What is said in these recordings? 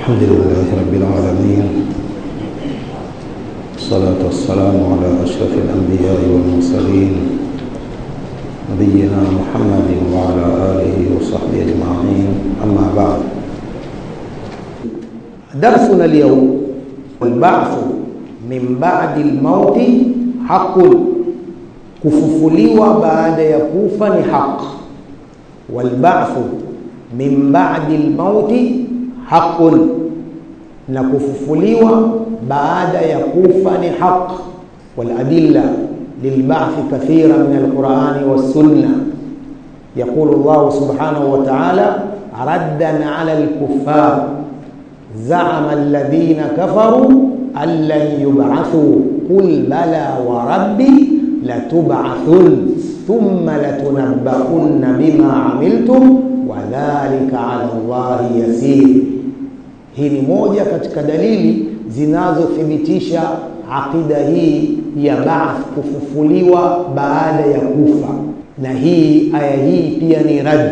الحمد لله رب العالمين الصلاة والسلام على أشرف الأنبياء والمرسلين نبينا محمد وعلى آله وصحبه أجمعين أما بعد درسنا اليوم البعث من بعد الموت حق kufufuliwa baada ya kufa ni haq walbathu min ba'di lmauti haqun na kufufuliwa baada ya kufa ni haq waladilla lilbathi kathira min alqurani wassunna يقول الله سبحانه وتعالى ردا على الكفار زعم الذين كفروا أن لن يبعثوا قل بلى وربي لتبعثن ثم لتنبؤن بما عملتم wadhalika ala Allahi yasir. Hii ni moja katika dalili zinazothibitisha aqida hii ya baath, kufufuliwa baada ya kufa, na hii aya hii pia ni rad.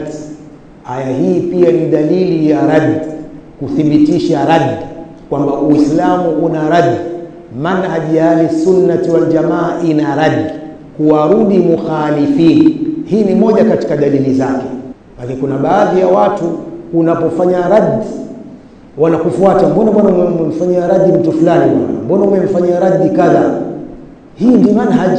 Aya hii pia ni dalili ya rad, kuthibitisha rad kwamba Uislamu una rad, manhaji ya ahli sunnati wal jamaa ina rad, kuwarudi mukhalifin. Hii ni moja katika dalili zake lakini kuna baadhi ya watu unapofanya rad wanakufuata, mbona bwana umemfanyia radi mtu fulani bwana, mbona umemfanyia radi kadha. Hii ndi manhaj,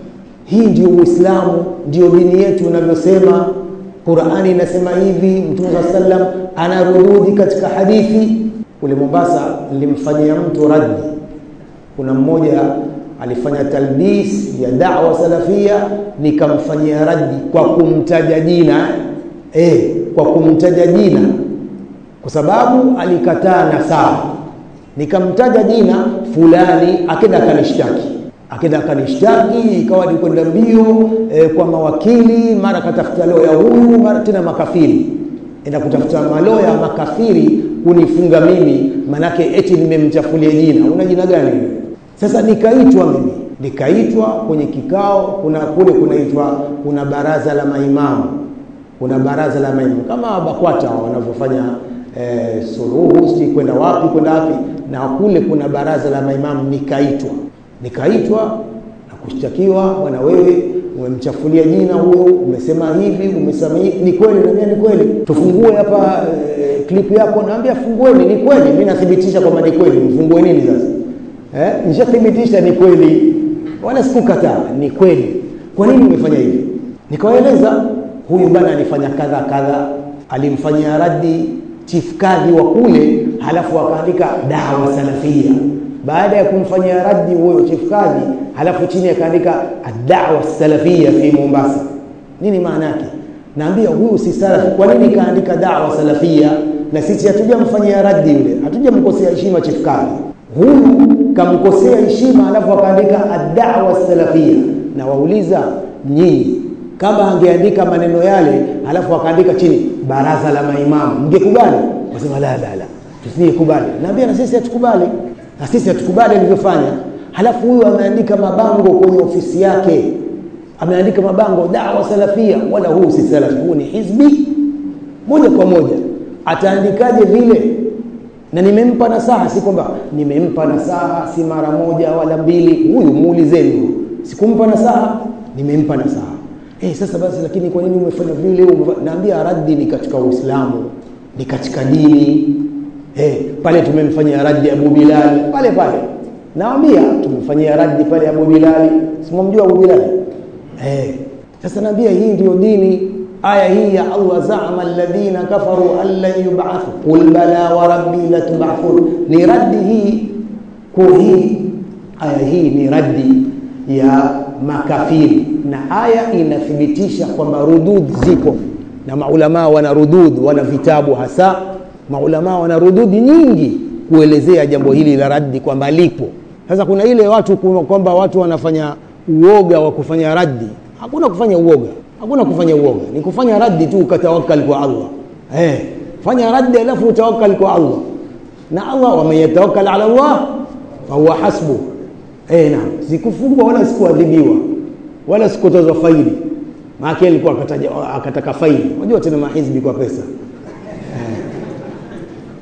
hii ndio Uislamu, ndio dini yetu unavyosema. Qurani inasema hivi, Mtume saa sallam anarududi katika hadithi. Kule Mombasa nilimfanyia mtu radi, kuna mmoja alifanya talbis ya da'wa salafia, nikamfanyia radi kwa kumtaja jina eh, kwa kumtaja jina, kwa sababu alikataa nasaha. Nikamtaja jina fulani, akenda akanishtaki, akenda akanishtaki, ikawa ni kwenda mbio eh, kwa mawakili, mara katafuta loya huyu, mara tena makafiri, enda kutafuta maloya makafiri kunifunga mimi, manake eti nimemchafulia jina. Una jina gani? Sasa nikaitwa mimi, nikaitwa kwenye kikao, kuna kule kunaitwa kuna baraza la maimamu kuna baraza la maimamu kama BAKWATA wanavyofanya eh, suluhu si kwenda wapi kwenda wapi, na kule kuna baraza la maimamu. Nikaitwa nikaitwa na kushtakiwa, bwana, wewe umemchafulia jina huyo, umesema hivi, umesema hivi. Ni kweli? Naambia ni kweli. Tufungue hapa eh, klipu yako. Naambia fungueni. Ni kweli, mimi nathibitisha kwamba ni kweli. Mfungue nini sasa? Eh, nishathibitisha ni kweli, wala sikukataa, ni kweli. Kwa nini umefanya hivi? Nikawaeleza huyu bwana alifanya kadha kadha, alimfanyia radi chief kadhi wa kule, halafu akaandika dawa salafia. Baada ya kumfanyia radi huyo chief kadhi, halafu chini akaandika dawa salafia fi Mombasa. Nini maana yake? Naambia huyu si salafi. Kwa nini kaandika dawa salafia? Na sisi hatujamfanyia radi yule, hatujamkosea heshima chief kadhi. Huyu kamkosea heshima, halafu akaandika dawa salafia. Na wauliza nyinyi kama angeandika maneno yale halafu akaandika chini baraza la maimamu, mngekubali? Wasema la la la, tusingekubali. Naambia na sisi hatukubali, na sisi hatukubali alivyofanya. Halafu huyu ameandika mabango kwenye ofisi yake, ameandika mabango dawa salafia, wala huu si salafi, huu ni hizbi moja kwa moja. Ataandikaje vile? Na nimempa nasaha, si kwamba nimempa nasaha si mara moja wala mbili. Huyu muulizeni, huyu sikumpa nasaha, nimempa nasaha Eh, sasa basi, lakini kwa nini umefanya vile? Naambia raddi ni katika Uislamu, ni katika dini. Eh, pale tumemfanyia raddi Abu Bilali pale pale, naambia tumemfanyia raddi pale Abu Bilali, simamjua Abu Bilali eh. Sasa naambia hii ndiyo dini. Aya hii ya Allah, zaama alladhina kafaru an lan yub'athu qul bala wa rabbi latub'athun, ni raddi hii kwa hii aya hii ni raddi ya makafiri na aya inathibitisha kwamba rudud zipo, na maulamaa wana rudud, wana vitabu hasa maulamaa wana rududi nyingi kuelezea jambo hili la raddi kwamba lipo. Sasa kuna ile watu kwamba watu wanafanya uoga wa kufanya raddi. Hakuna kufanya uoga, hakuna kufanya uoga, ni kufanya raddi tu, ukatawakkal kwa Allah. Eh, fanya raddi alafu utawakkal kwa Allah, na Allah waman yatawakkal ala Allah fahuwa hasbuh. Eh, naam, sikufungwa wala sikuadhibiwa wala sikutozwa faili, maana alikuwa akataja akataka faili. Unajua tena mahizbi kwa pesa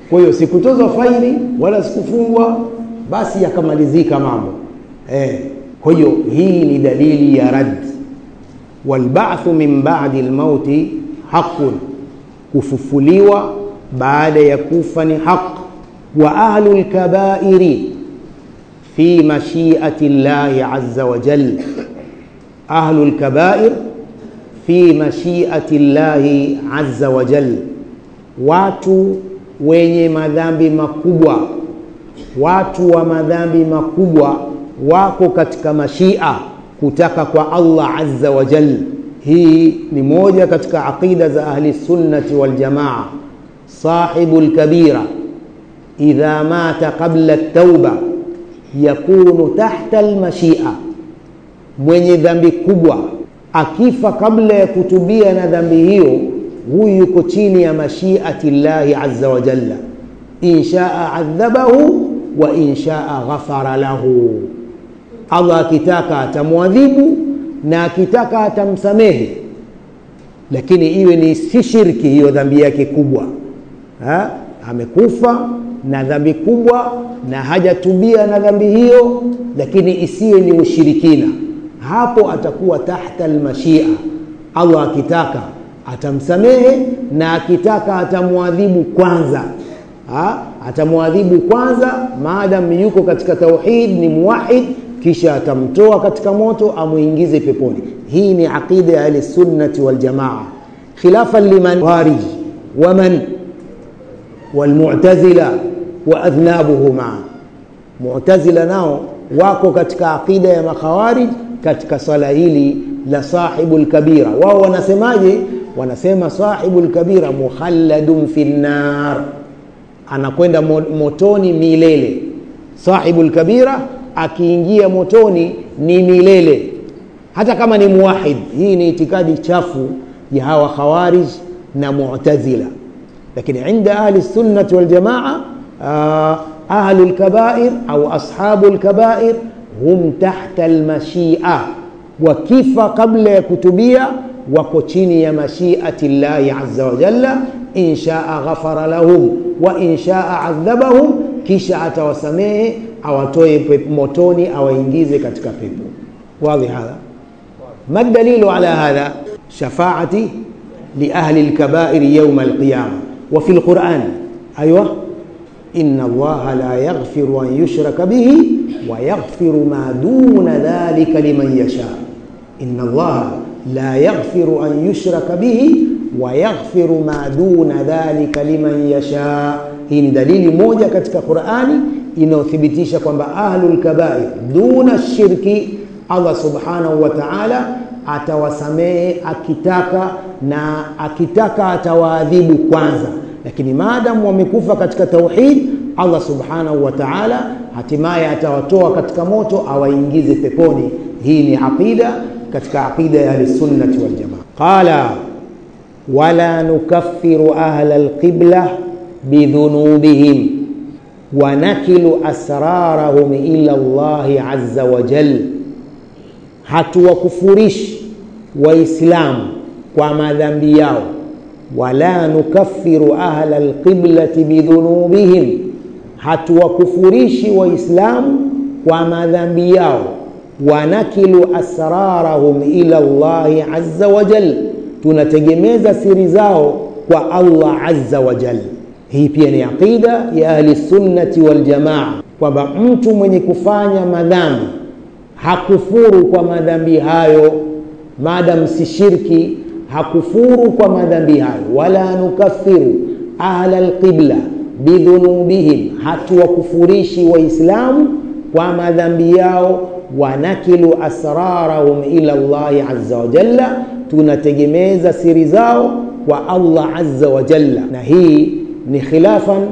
kwa hiyo sikutozwa faini wala sikufungwa basi yakamalizika mambo eh. kwa hiyo hii ni dalili ya rad walbathu min badi lmauti haqun kufufuliwa baada ya kufa ni haq wa ahlu lkabairi fi mashiati llahi aza wajal ahlu lkabair fi mashiati llahi aza wajal watu wenye madhambi makubwa watu wa madhambi makubwa wako katika mashia kutaka kwa allah aza wajal hii ni moja katika aqida za ahli sunnati waljamaa sahibu lkabira idha mata qabla tauba yakunu tahta lmashia mwenye dhambi kubwa akifa kabla ya kutubia na dhambi hiyo huyu yuko chini ya mashiati llahi aza wajalla in shaa adhabahu wa in shaa ghafara lahu allah akitaka atamwadhibu na akitaka atamsamehe lakini iwe ni si shirki hiyo dhambi yake kubwa ha? amekufa na dhambi kubwa na hajatubia na dhambi hiyo lakini isiwe ni ushirikina hapo atakuwa tahta almashia allah akitaka atamsamehe na akitaka atamwadhibu kwanza ha? atamwadhibu kwanza maadam yuko katika tauhid ni muwahid kisha atamtoa katika moto amwingize peponi hii ni aqida ya ahlisunnati waljamaa khilafan liman warij waman walmutazila wa adhnabuhuma mutazila nao wako katika aqida ya makhawarij katika swala hili la sahibu lkabira wao wanasemaje wanasema sahibu lkabira mukhalladun fi nnar anakwenda motoni milele sahibu lkabira akiingia motoni ni milele hata kama ni muwahid hii ni itikadi chafu ya hawa khawarij na mutazila lakini inda ahli sunnati waljamaa ahlu lkabair au ashabu lkabair hum tahta lmashia wakifa kabla ya kutubia wako chini ya mashiati llahi aza wajalla in shaa ghafara lahum wa in shaa adhabahum kisha atawasamehe awatoe motoni awaingize katika pepo wadhi hadha ما الدليل على هذا شفاعتي لأهل الكبائر يوم القيامة وفي القرآن أيوة إن الله لا يغفر أن يشرك به ويغفر ما دون ذلك لمن يشاء إن الله لا يغفر أن يشرك به ويغفر ما دون ذلك liman yasha hii ni dalili moja katika qurani inayothibitisha kwamba ahlul kabair duna shirki allah subhanahu wa taala atawasamehe akitaka na akitaka atawaadhibu kwanza lakini maadamu wamekufa katika tauhid allah subhanahu wa taala hatimaye atawatoa katika moto awaingize peponi hii ni aqida katika aqida ya ahlisunnati waljamaa qala wala nukaffiru ahla alqibla bidhunubihim wanakilu asrarahum ila llahi aza wajal hatuwakufurishi waislamu kwa madhambi yao wala nukaffiru ahla alqiblati bidhunubihim hatuwakufurishi waislamu kwa madhambi yao wanakilu asrarahum ila llahi aza wajal tunategemeza siri zao kwa allah aza wajal hii pia ni aqida ya ahli sunnati waljamaa kwamba mtu mwenye kufanya madhambi hakufuru kwa madhambi hayo maadam si shirki hakufuru kwa madhambi hayo wala nukaffiru ahla alqibla bidhunubihim hatuwakufurishi waislamu kwa madhambi yao wanakilu asrarahum ila llahi aza wajalla tunategemeza siri zao kwa allah aza wajalla na hii ni khilafan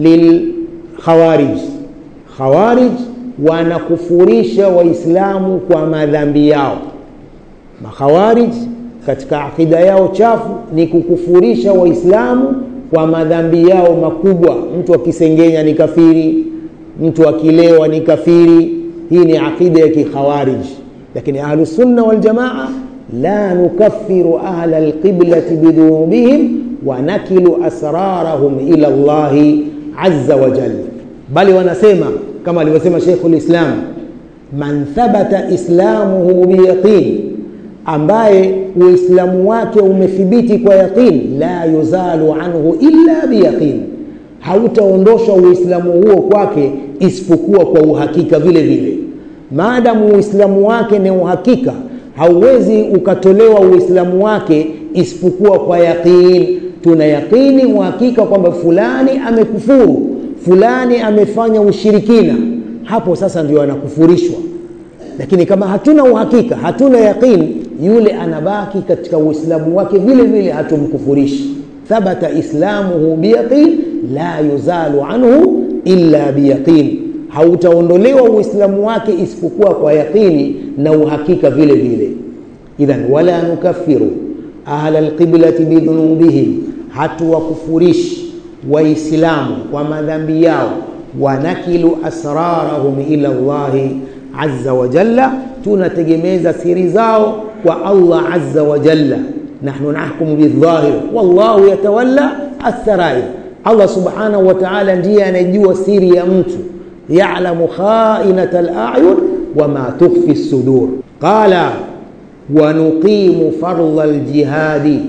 lilkhawarij khawarij wanakufurisha waislamu kwa madhambi yao makhawarij katika akida yao chafu ni kukufurisha waislamu kwa madhambi yao makubwa mtu akisengenya ni kafiri mtu akilewa ni kafiri hii ni aqida ya kikhawarij lakini ahlusunna waljamaa la nukaffiru ahla alqiblati bidhunubihim wanakilu asrarahum ila llahi azza wa jalla bali wanasema kama alivyosema Sheikhul Islam man thabata islamuhu biyaqin ambaye uislamu wake umethibiti kwa yaqin la yuzalu anhu illa biyaqin hautaondoshwa uislamu huo kwake isipokuwa kwa uhakika vile vile maadamu uislamu wake ni uhakika hauwezi ukatolewa uislamu wake isipokuwa kwa yaqin tuna yaqini uhakika kwamba fulani amekufuru fulani amefanya ushirikina hapo sasa ndio anakufurishwa lakini kama hatuna uhakika hatuna yaqin yule anabaki katika uislamu wake vile vile hatumkufurishi thabata islamuhu biyaqin la yuzalu anhu illa biyaqin hautaondolewa uislamu wake isipokuwa kwa yaqini na uhakika vile vile idhan wala nukaffiru ahla alqiblati bidhunubihim hatuwakufurishi waislamu kwa madhambi yao wanakilu asrarahum ila llahi azza wa jalla tunategemeza siri zao kwa allah azza wa jalla nahnu nahkumu bildhahir wallahu yatawalla atharair allah subhanahu wa taala ndiye anayejua siri ya mtu yalamu khainata alayun wama tukhfi lsudur qala wanuqimu fardha ljihadi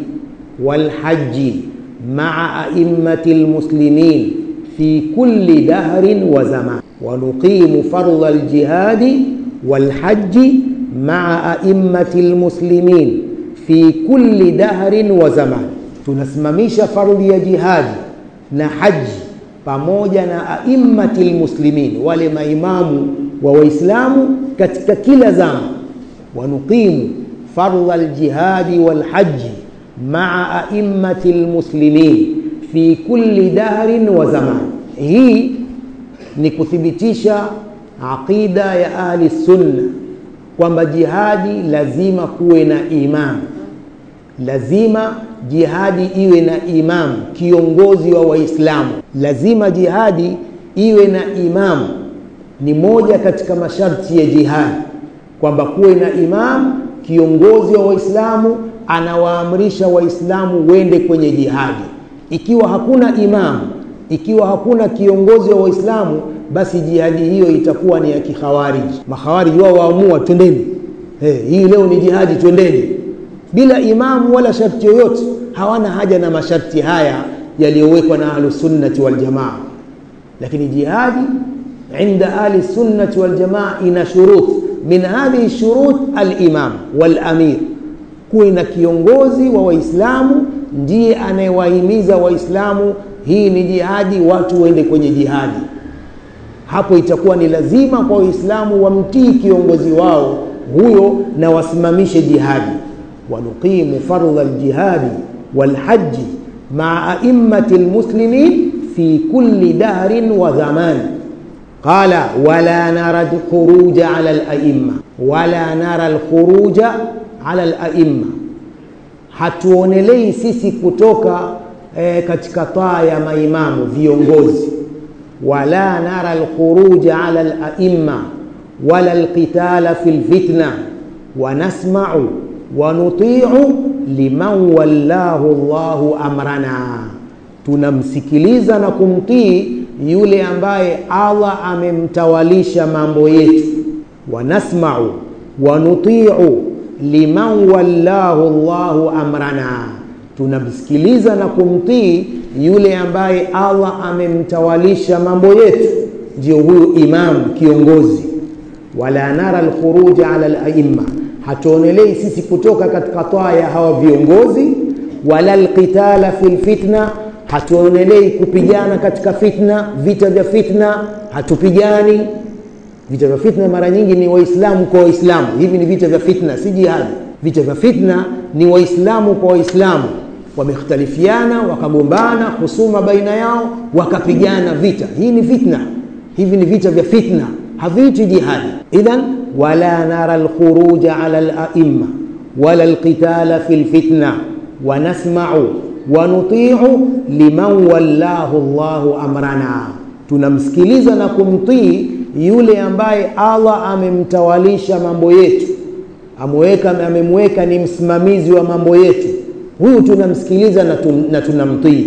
walhaji maa aimati lmuslimin في كل دهر وزمان ونقيم فرض الجهاد والحج مع أئمة المسلمين في كل دهر وزمان tunasimamisha fardhi ya jihadi na haji pamoja na aimmati lmuslimin wale maimamu wa waislamu katika kila zama wanuqimu fardha ljihadi walhaji maa aimmati lmuslimin fi kulli dahrin wa zaman hii ni kuthibitisha aqida ya ahli sunna kwamba jihadi lazima kuwe na imam lazima jihadi iwe na imam kiongozi wa waislamu lazima jihadi iwe na imam ni moja katika masharti ya jihadi kwamba kuwe na imam kiongozi wa waislamu anawaamrisha waislamu wende kwenye jihadi ikiwa hakuna imam ikiwa hakuna kiongozi wa waislamu basi jihadi hiyo itakuwa ni ya kikhawariji makhawariji wao waamua twendeni hey, hii leo ni jihadi twendeni bila imamu wala sharti yoyote hawana haja na masharti haya yaliyowekwa na ahlusunnati waljamaa lakini jihadi inda ahli sunnati waljamaa ina shurut min hadhihi shurut alimam walamir kuwe na kiongozi wa waislamu ndiye anayewahimiza waislamu hii ni jihadi watu waende kwenye jihadi hapo itakuwa ni lazima kwa waislamu wamtii kiongozi wao huyo na wasimamishe jihadi wanuqimu fardha ljihadi walhaji maa aimmati lmuslimin fi kulli dahrin wa zamani qala wala nara lkhuruja ala laimma wala nara lkhuruja ala laimma hatuonelei sisi kutoka e, katika taa ya maimamu viongozi wala nara lkhuruja ala laimma wala lqitala fi lfitna wanasmau wanutiu liman wallahu llahu amrana tunamsikiliza na kumtii yule ambaye allah amemtawalisha mambo yetu wanasmau wanutiu liman wallahu llahu amrana tunamsikiliza na kumtii yule ambaye allah amemtawalisha mambo yetu ndio huyu imam kiongozi wala nara lkhuruja ala laimma hatuonelei sisi kutoka katika taa ya hawa viongozi wala lqitala fi lfitna hatuonelei kupigana katika fitna vita vya fitna hatupigani vita vya fitna mara nyingi ni waislamu kwa waislamu hivi ni vita vya fitna si jihadi vita vya fitna ni waislamu kwa waislamu wamekhtalifiana wakagombana husuma baina yao wakapigana vita hii ni fitna hivi ni vita vya fitna haviiti jihadi idhan wala nara lkhuruja ala laimma wala lqitala fi lfitna wanasmau wanutiu liman wallahu llahu amrana tunamsikiliza na kumtii yule ambaye allah amemtawalisha mambo yetu ameweka amemweka ni msimamizi wa mambo yetu huyu tunamsikiliza na, tun, na tunamtii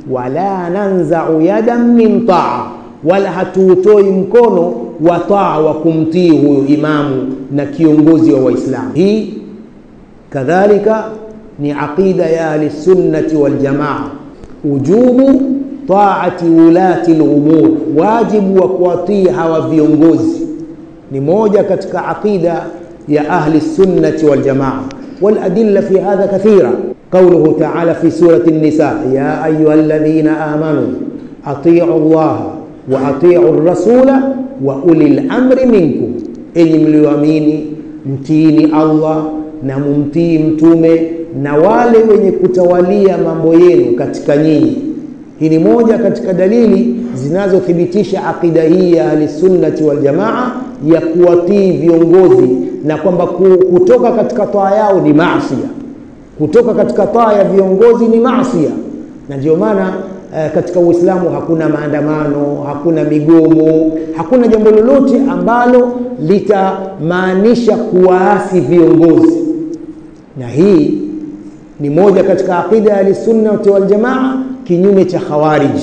wala nanzau yadan min taa wala hatuutoi mkono wa taa wa kumtii huyo imamu na kiongozi wa waislamu hii kadhalika ni aqida ya ahli sunnati waljamaa ujubu taati ulati lumur wajibu wa kuwatii hawa viongozi ni moja katika aqida ya ahli sunnati waljamaa waladilla fi hadha kathira قوله تعالى في سورة النساء يا أيها الذين آمنوا أطيعوا الله وأطيعوا الرسول وأولي الأمر منكم إني مليواميني mtiini Allah na mumtii mtume na wale wenye kutawalia mambo yenu katika nyinyi. Hii ni moja katika dalili zinazothibitisha akida hii ya ahlisunnati waljamaa ya kuwatii viongozi na kwamba kutoka katika taa yao ni maasia kutoka katika taa ya viongozi ni maasia na ndio maana eh, katika uislamu hakuna maandamano hakuna migomo hakuna jambo lolote ambalo litamaanisha kuwaasi viongozi na hii ni moja katika aqida ya ahlisunnati waljamaa kinyume cha khawarij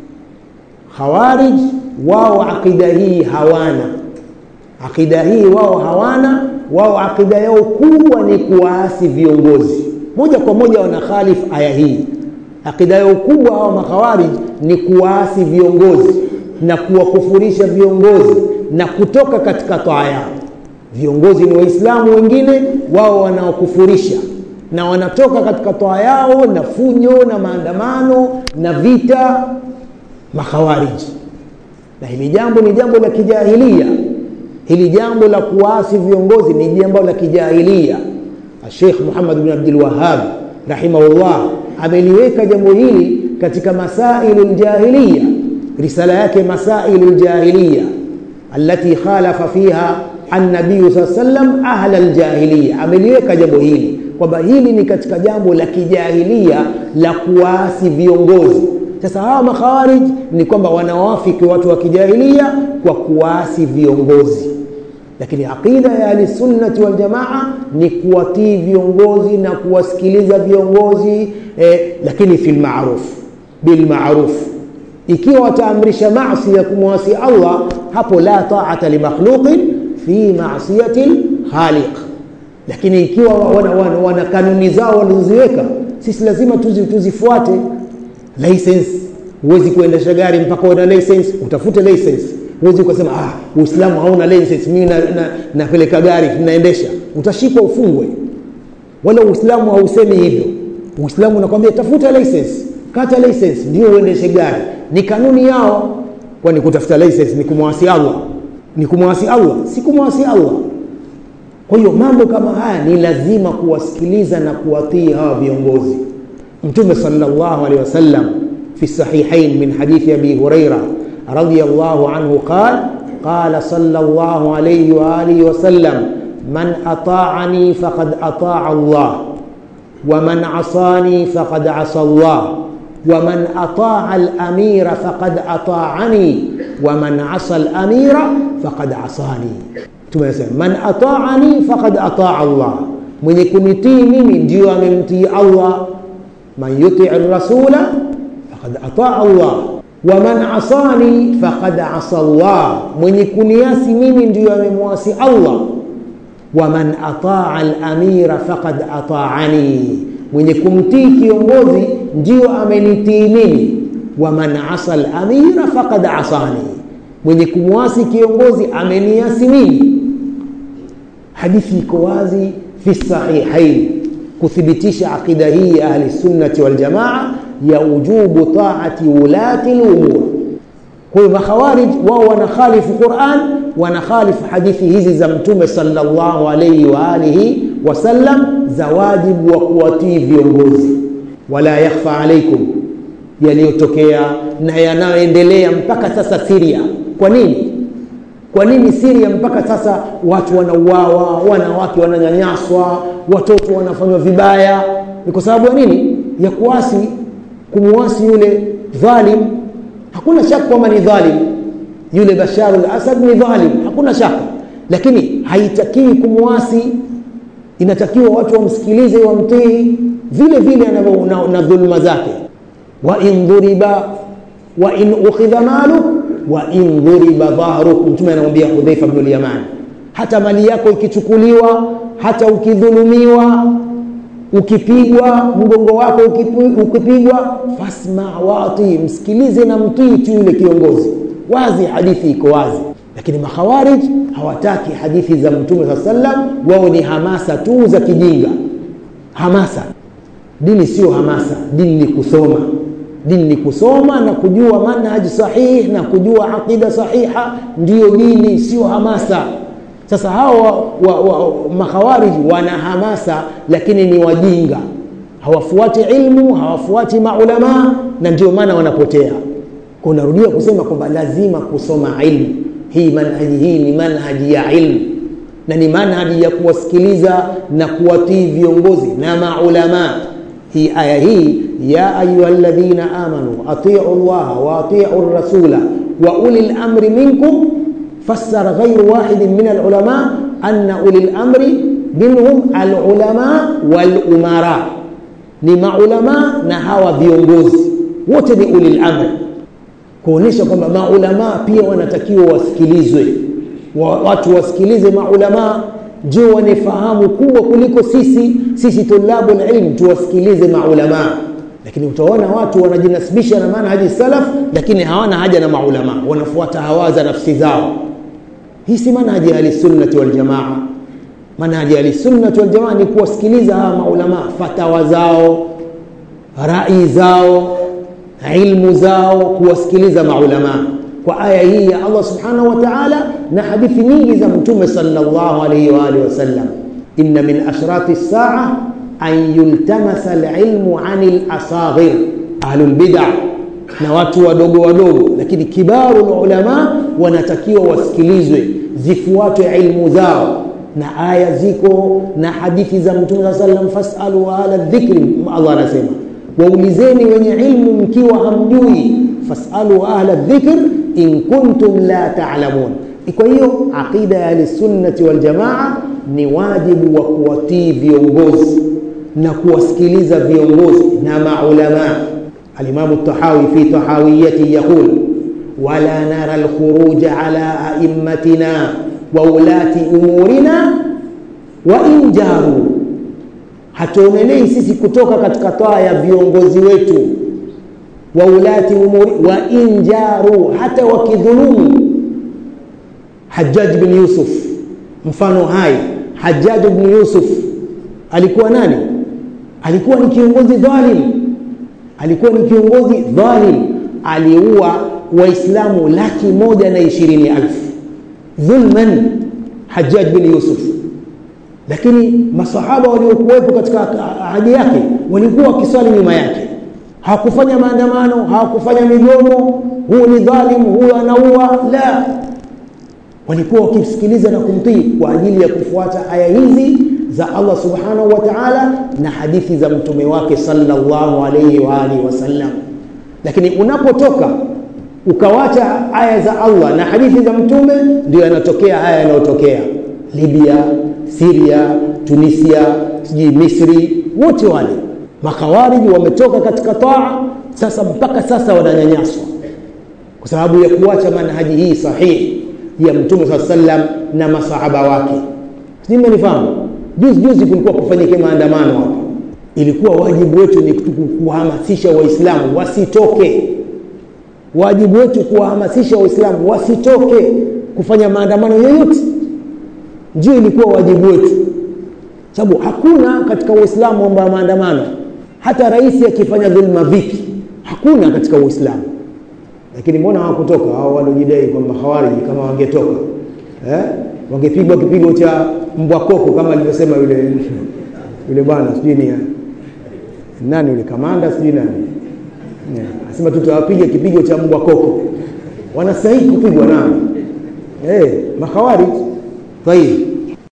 khawarij wao aqida hii hawana aqida hii wao hawana wao aqida yao kubwa ni kuwaasi viongozi moja kwa moja wanakhalif aya hii akida yao kubwa hawa makhawarij ni kuwaasi viongozi na kuwakufurisha viongozi na kutoka katika taa yao viongozi ni waislamu wengine wao wanaokufurisha na wanatoka katika taa yao na funyo na maandamano na vita makhawariji na hili jambo ni jambo la kijahilia hili jambo la kuwaasi viongozi ni jambo la kijahilia Sheikh Muhammad bin Abdul Wahhab rahimahullah ameliweka jambo hili katika masailu ljahiliya risala yake masailu ljahiliya allati khalafa fiha annabiyu saa sallam ahla ljahiliya ameliweka jambo hili kwamba hili ni katika jambo la kijahilia la kuwaasi viongozi sasa hawa makhawarij ni kwamba wanawafiki watu wa kijahilia kwa kuwaasi viongozi lakini aqida ya ahlisunnati waljamaa ni kuwatii viongozi na kuwasikiliza viongozi eh, lakini fi lmaruf bilmaruf ikiwa wataamrisha masi ya kumwasi allah hapo la taata limakhluqin fi masiyati lkhaliq lakini ikiwa wana, wana, wana kanuni zao walizoziweka sisi lazima tuzi, tuzifuate license huwezi kuendesha gari mpaka una license utafute license huwezi ukasema ah, uislamu hauna license mimi napeleka na, na gari naendesha utashikwa ufungwe wala uislamu hausemi hivyo uislamu unakwambia tafuta license kata license ndio uendeshe gari ni kanuni yao kwani kutafuta license ni kumwasi allah ni kumwasi allah si kumwasi allah kwa hiyo mambo kama haya ni lazima kuwasikiliza na kuwatii hawa viongozi mtume sallallahu alaihi wasallam fi sahihain min hadithi abi huraira رضي الله عنه قال قال صلى الله عليه واله وسلم من اطاعني فقد اطاع الله ومن عصاني فقد عصى الله ومن اطاع الامير فقد اطاعني ومن عصى الامير فقد عصاني من اطاعني فقد اطاع الله mwenye kunitii mimi ndio amemtii allah man yutii rasula faqad ataa allah waman asani faqad asa Allah, mwenye kuniasi mimi ndiyo amemwasi Allah. Waman ataa al-amira faqad ataani, mwenye kumtii kiongozi ndiyo amenitii mimi. Waman asa al-amira faqad asani, mwenye kumwasi kiongozi ameniasi mimi. Hadithi iko wazi fi sahihain kuthibitisha aqida hii ya ahli sunnati wal jamaa ya ujubu taati ulati lumur. Kwa hiyo makhawarij wao wanakhalifu Quran, wanakhalifu hadithi hizi za Mtume sallallahu alayhi wa alihi wasallam za wajibu wa kuwatii viongozi. Wala yakhfa alaikum, yaliyotokea na yanayoendelea mpaka sasa Syria. Kwa nini? Kwa nini Syria mpaka sasa watu wanauawa, wanawake wananyanyaswa, watoto wanafanywa vibaya? Ni kwa sababu ya nini? Ya kuasi kumwasi yule dhalim. Hakuna shaka kwamba ni dhalim, yule Bashar al-Assad ni dhalim, hakuna shaka, lakini haitakiwi kumwasi. Inatakiwa watu wamsikilize, wamtii vile vile anavyo na, na dhulma zake. wa in dhuriba wa in ukhidha maluk wa in dhuriba dhahruk mtume anamwambia hudhaifa bnu lyamani hata mali yako ikichukuliwa hata ukidhulumiwa ukipigwa mgongo wako ukipigwa fasma wati msikilize na mtii tu yule kiongozi wazi hadithi iko wazi lakini makhawarij hawataki hadithi za mtume saa sallam wao ni hamasa tu za kijinga hamasa dini sio hamasa dini ni kusoma dini ni kusoma na kujua manhaji sahih na kujua aqida sahiha ndiyo dini sio hamasa sasa hao wa, wa, wa, makhawariji wana hamasa lakini ni wajinga hawafuati ilmu hawafuati maulamaa na ndio maana wanapotea kunarudia kusema kwamba lazima kusoma ilmu hii manhaji hii ni manhaji ya ilmu na ni manhaji ya kuwasikiliza na kuwatii viongozi na maulamaa hii aya hii ya ayuha ladhina amanu atiu llaha wa atiu rasula wa uli lamri minkum فسر غير واحد من العلماء أن أولي الأمر منهم العلماء والأمراء ni maulamaa na hawa viongozi wote ni ulil amri kuonyesha kwamba maulamaa pia wanatakiwa wasikilizwe wa, watu wasikilize maulamaa ndio wane fahamu kubwa kuliko sisi sisi tulabu lilm tuwasikilize maulamaa lakini utaona watu wanajinasibisha na manhaji salaf lakini hawana haja na maulamaa wanafuata hawa za nafsi zao hii si manhaji ya ahlisunnati waljamaa manhaji ya ahlisunnati waljamaa ni kuwasikiliza hawa maulamaa fatawa zao rai zao ilmu zao kuwasikiliza maulamaa kwa aya hii ya allah subhanahu wa taala na hadithi nyingi za mtume salllah alaihi waalihi wasallam inna min ashrati lsaa an yultamasa lilmu ani lasaghir ahlulbida na watu wadogo wadogo lakini kibaru ulama wanatakiwa wasikilizwe zifuatwe ilmu zao na aya ziko na hadithi za mtume saa salam fasalu ahla dhikri allah anasema waulizeni wenye ilmu mkiwa hamjui fasalu ahla dhikr in kuntum la talamun kwa hiyo aqida ya ahlisunnati waljamaa ni wajibu wa kuwatii viongozi na kuwasikiliza viongozi na maulamaa الإمام الطحاوي في طحاويته يقول ولا نرى الخروج على أئمتنا وولاة أمورنا وإن جاروا hatuonelei sisi kutoka katika taa ya viongozi wetu wa ulati umuri wa injaru hata wakidhulumu hajaj bin yusuf mfano hai hajaj bin yusuf alikuwa nani alikuwa ni kiongozi dhalim alikuwa ni kiongozi dhalim aliua waislamu laki moja na ishirini alfu dhulman hajaj bin yusuf lakini masahaba waliokuwepo katika ahadi yake walikuwa wakiswali nyuma yake hawakufanya maandamano hawakufanya migomo huu ni dhalim huyu anaua la walikuwa wakimsikiliza na kumtii kwa ajili ya kufuata aya hizi za Allah subhanahu wa ta'ala na hadithi za mtume wake sallallahu alayhi wa alihi wasallam lakini unapotoka ukawacha aya za Allah na hadithi za mtume ndio yanatokea haya yanayotokea Libya Syria Tunisia sijui Misri wote wale makawariji wametoka katika taa sasa mpaka sasa wananyanyaswa kwa sababu ya kuacha manhaji hii sahihi ya mtume saa sallam na masahaba wake sijui mmenifahamu juzi juzi kulikuwa kufanyike maandamano hapa ilikuwa wajibu wetu ni kuhamasisha waislamu wasitoke wajibu wetu kuwahamasisha waislamu wasitoke kufanya maandamano yoyote ndio ilikuwa wajibu wetu sababu hakuna katika uislamu mambo ya maandamano hata rais akifanya dhulma vipi hakuna katika uislamu lakini mbona hawakutoka hao waliojidai kwamba hawariji kama wangetoka eh? wangepigwa kipigo cha mbwa koko kama alivyosema yule yule bwana sijui ni nani yule kamanda sijui nani yeah. asema tutawapiga kipigo cha mbwa koko wanastahili kupigwa nao hey, makhawarij طيب